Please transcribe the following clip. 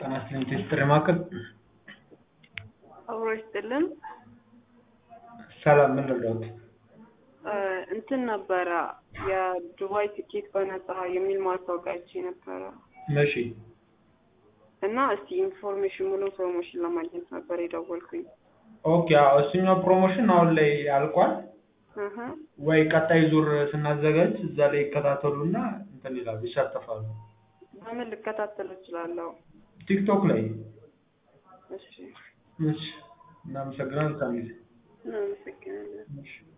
ጤና ይስጥልኝ ቴስትሪ ማዕከል አብሮ ይስጥልን። ሰላም ምን ልርዳዎት? እንትን ነበረ የዱባይ ትኬት በነፃ የሚል ማስታወቂያ አይቼ ነበረ እሺ እና እስቲ ኢንፎርሜሽን ሙሉ ፕሮሞሽን ለማግኘት ነበር የደወልኩኝ። ኦኬ አዎ እሱኛው ፕሮሞሽን አሁን ላይ አልቋል እህ ወይ ቀጣይ ዙር ስናዘጋጅ እዛ ላይ ይከታተሉና እንትን ይላሉ ይሳተፋሉ በምን ልከታተል እችላለሁ? ቲክቶክ ላይ እሺ እሺ እናመሰግናለን ሳሚት እናመሰግናለን። እሺ